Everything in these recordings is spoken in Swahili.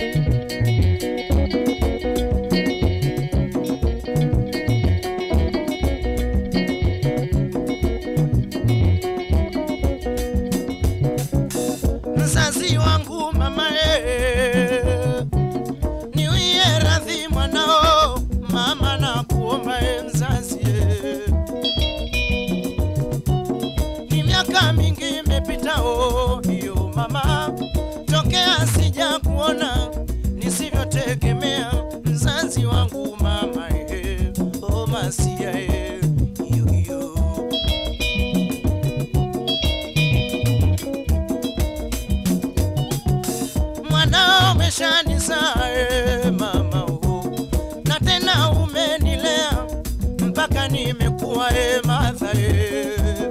mzazi wangu mama e, niwie radhi mwanao mama na kuomba e mzazi e. Ni miaka mingi imepitao hiyo mama, tokea sija kuona nisivyotegemea mzazi wangu mama e, o masia e, hiyo hiyo mwanao umeshanizaa e, mama oh. na tena umenilea mpaka nimekuwa e, madha e.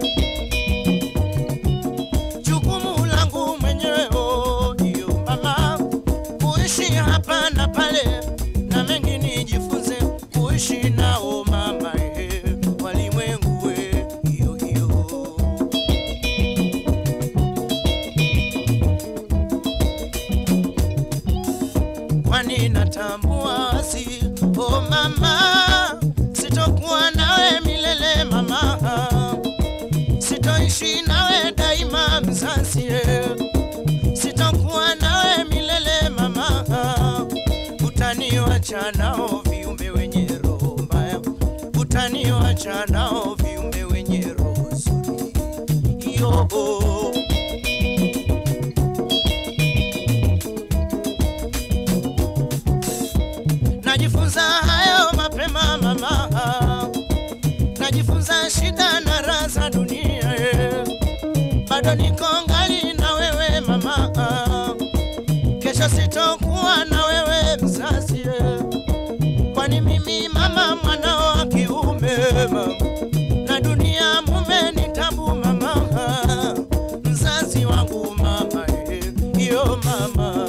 jukumu langu mwenyewe oh, hiyo mama kuishi hapa na pale na mengi nijifunze kuishi nao mama e, walimwengu e, hiyo hiyo kwani natambua si o mama, sitokuwa nawe milele mama, sitoishi nawe daima mzazi, sitokuwa nawe milele mama, utaniwacha nao viumbe wenye roho mbaya, utaniwacha nao viumbe wenye roho nzuri yobo najifunza hayo mapema mama, najifunza shida na raha za dunia eh. bado niko ngali na wewe mama, kesho sitokuwa na wewe mzazi eh. kwani mimi mama mwanao wa kiume mama, na dunia mume ni tabu mama, mzazi wangu mama, eh, iyo mama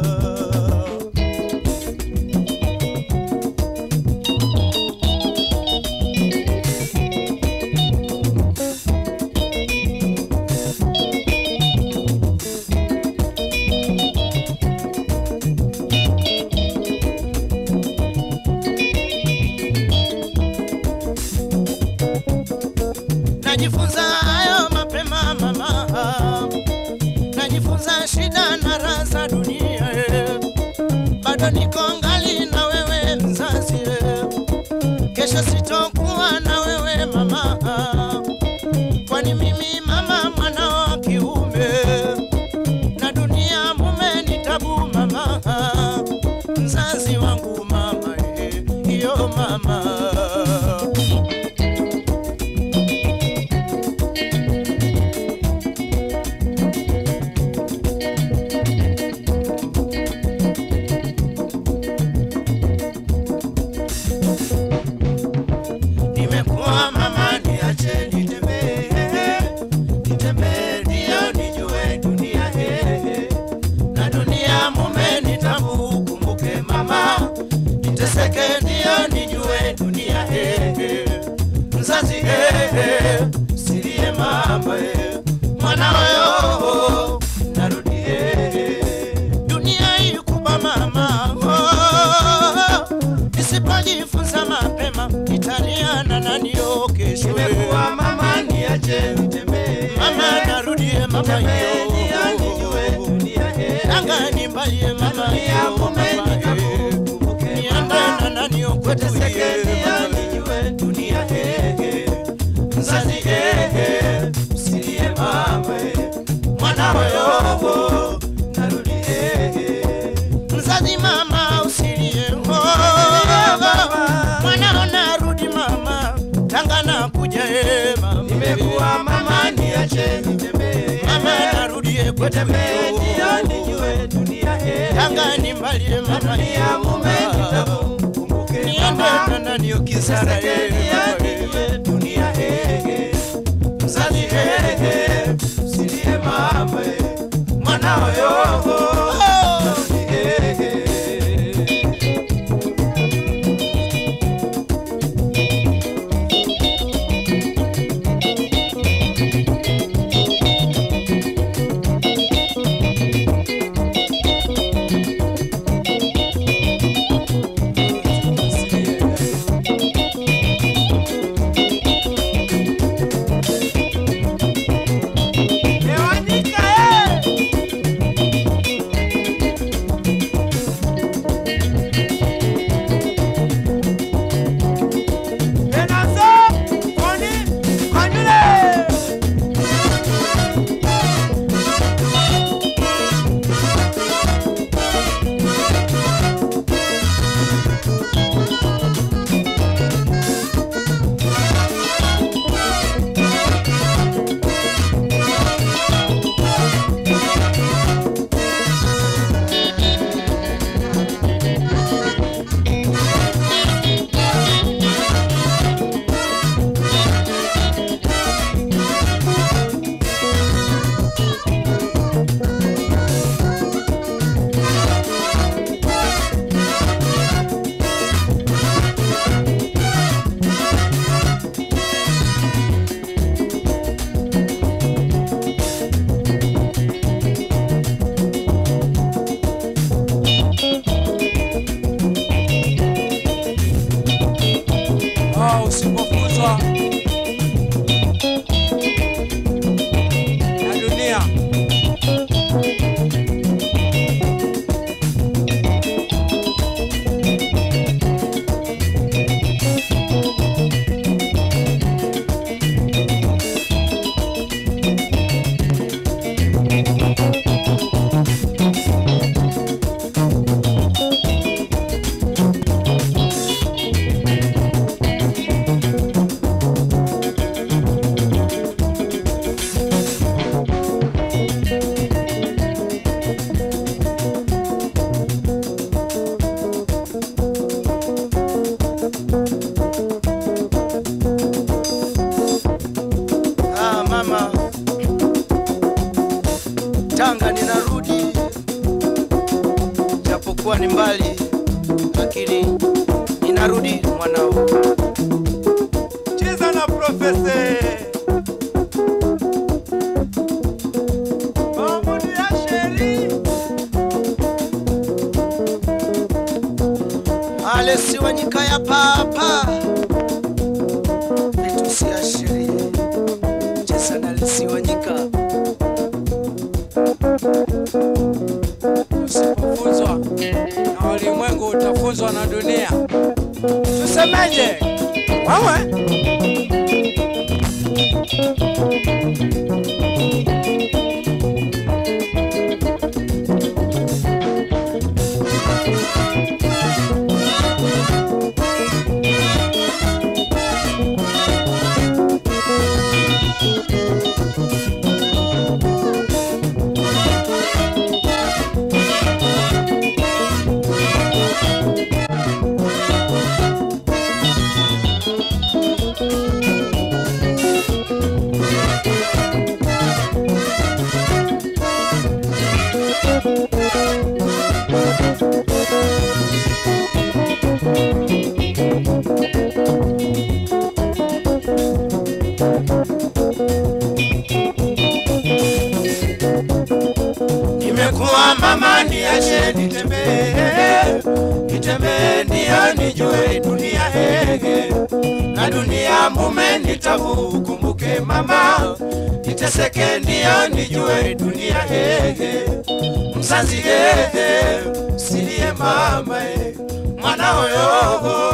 najifunza hayo mapema mama, najifunza shida na raha za dunia eh. bado niko ngali na wewe mzazi eh. kesho sitokuwa na wewe mama, kwani mimi mama mwanao wa kiume na dunia mume ni tabu mama, mzazi wangu mama, eh, iyo mama nimekuwa mama, niache nitembee, nitembee ndio nijue dunia eh, na dunia mume ni tabu, kumbuke mama, niteseke ndio nijue dunia eh, mzazi eh, silie mama eh, mwana wewe narudi eh, dunia hii kubwa mama oh, nisipojifunza mapema italiana na ndio kesho Nimekuwa mama niache nitembee. mama narudie mama Nitembee ndio yo nijue dunia eh. anga nimbalie mama Dunia yo mume mama ni tabu, eh. kumbuke niende mama. na nani okwetu Teseke ye ndio mama nijue dunia eh. Mzazi eh, usilie mama eh. Mwana wewe narudi eh. mzazi mama usilie mwanao narudi mama tanga na kuja e mama Nimekuwa mama niache nitembee. mama narudie kwetu Nitembee ndio nijue dunia eh. tanga nimbalie mama Dunia mume ni yo tabu, kumbuke niende mama. na nani okisara e Mzazi eh, usilie mama eh. Mwana yo japokuwa ni mbali, lakini ninarudi mwanao. cheza na profese Mahmudi Asheri Alesi Wanyika ya papa vitu siashirie cheza na Alesi Wanyika Usipofunzwa na ulimwengu utafunzwa na dunia. Tusemeje? Wewe nimekuwa mama, niache nitembee, nitembee ndio nijue dunia hege na dunia mume nitabu, kumbuke mama, niteseke ndio nijue dunia hege mzazi hege silie mama, eh, mwana oyogo